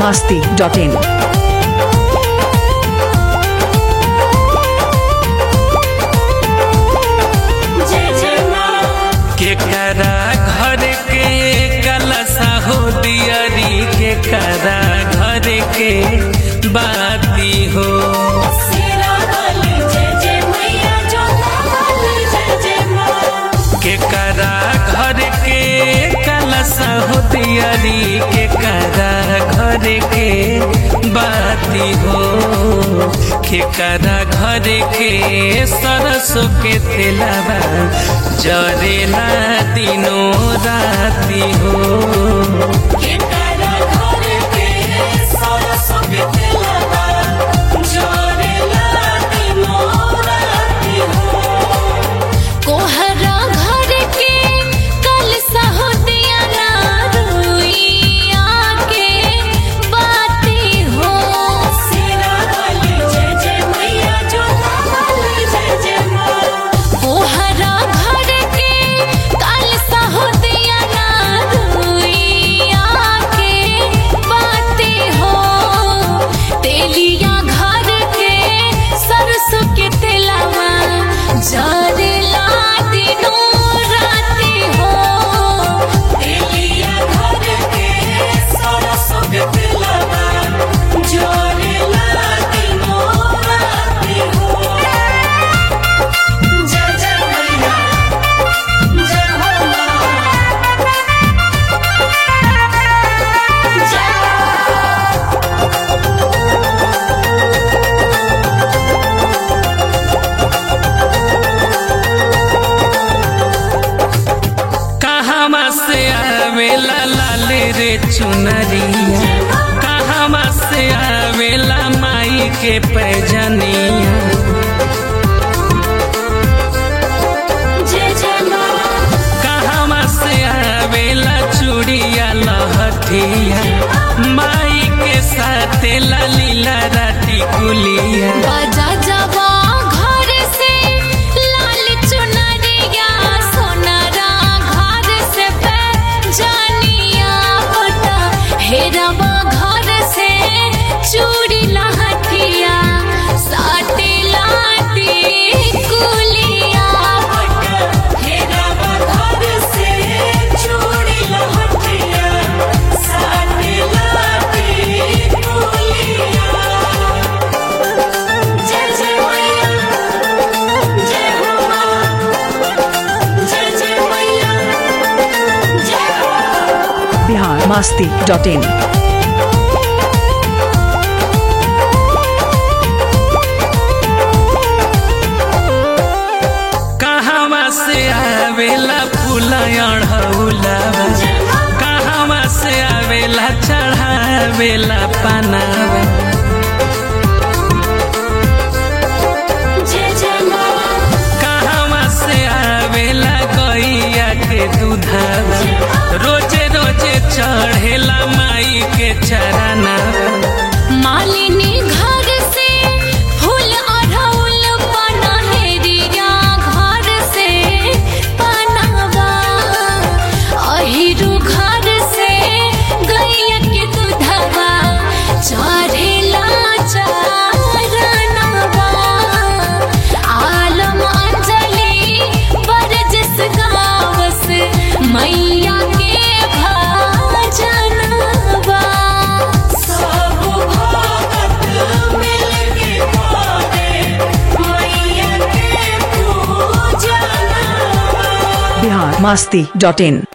masti.in. केकरा घर के कलसा हो दियरी केकरा घर के बाती हो केकरा घर के कलसा हो दियरी केकरा घर के बाती हो केकरा घर के सरसों के तेलवा जरेला दिनों राती हो कोहरा घर के कल सहोदिया ना रुइया के बाती हो कोहरा घर के कल सहोदिया ना रुइया के बाती हो तेलिया घर के सरसों के तेलवा जरला दिनों राती हो तेलिया घर के सरसों के तेलवा जरला दिनों राती हो जय जय मैया जय हो मां जय कहवा से आवेला लाल रे चुनरिया कहवा से आवेला माई के पैजनिया जय जय मां कहवा से आवेला चूड़िया लहठिया माई के साथ लीला राती कुलिया बाजा जवा घर से लाल चुनरिया सोनारा घर से जानिया बता हेरवा घर से चूड़ी लहठिया साटे लाटी कुलिया हेरवा घर से चूड़ी लहठिया साटे लाटी कुलिया जय जय मैया जय हो मां जय जय मैया जय हो Bihar masti.in. कहवा से आवेला फूलवा कहवा से आवेला चढ़ावेला पनावा जय जय मां कहवा से आवेला गैया के दूधावा रोजे रोजे चढ़ेला माई के चरनावा मालिनी घर से फूल अढ़ौल पनहेरिया घर से पनावा अहिरु घर से गैया के दूधवा चढ़ेला चरनवा आलम अंजलि बरजस गावस मैया के भजनवा सब भगत मिलके गावे मैया के पूजनवा Bihar masti.in.